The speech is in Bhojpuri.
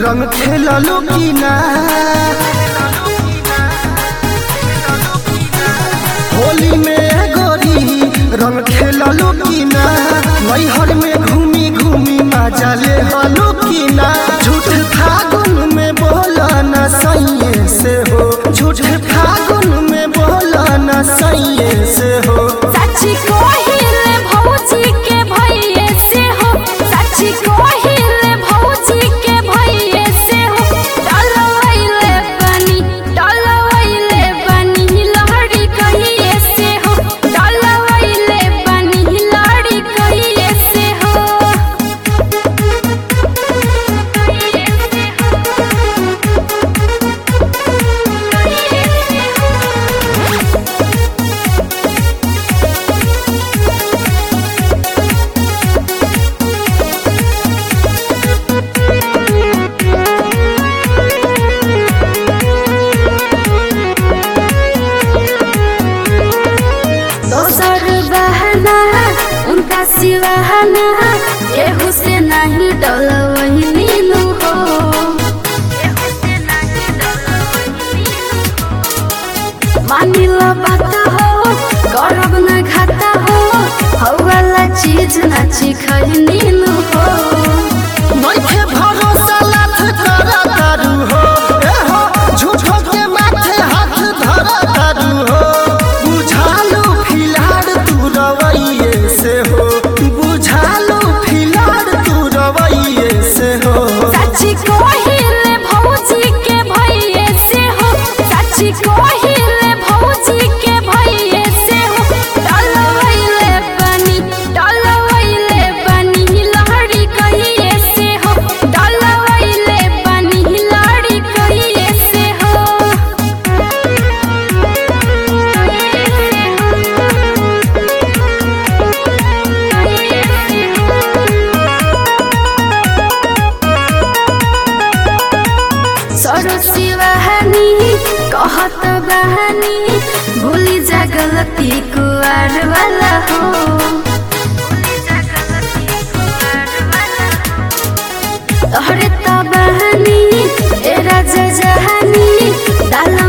रंग खेललू की ना होली में गोरी रंग खेललू की ना नैहर में घूमी घूमी मजा ले हलू की ना झूठ फागुन में बोला न सैये से हो झूठ फागुन में बोला न सैये से हो सच्ची कोहिल भौजी के भइये से हो सच्ची कोहिल भौजी के भइये से हो डलवैले बनी डलवैले बनी लहरी कहिए से हो डलवैले बनी लहरी कहिए से हो दोसर बहना उनका सिवाहना केहू से नहीं डल वही नीलू हो मानिल बात हो करब न घाटा हो हवाला चीज नाची खई नीलू हो नइखे भरोसा लाथ करा तारू हो ए हो झूठो के माथे हाथ धरा तारू हो बुझालू फिलाड़ तू रवैये से हो बुझालू फिलाड़ तू रवैये से हो सच्ची कोहिल भौजी के भइये से हो सच्ची कोहिल भौजी के भइये से हो डलवैले बनी डलवैले बनी लहरी कहिए से हो डलवैले बनी लहरी कहिए से हो सरसी बहानी कहत बहानी भूली जा गलती कुआर वाला हो तोहरे त बहानी ए राजा जहानी डाला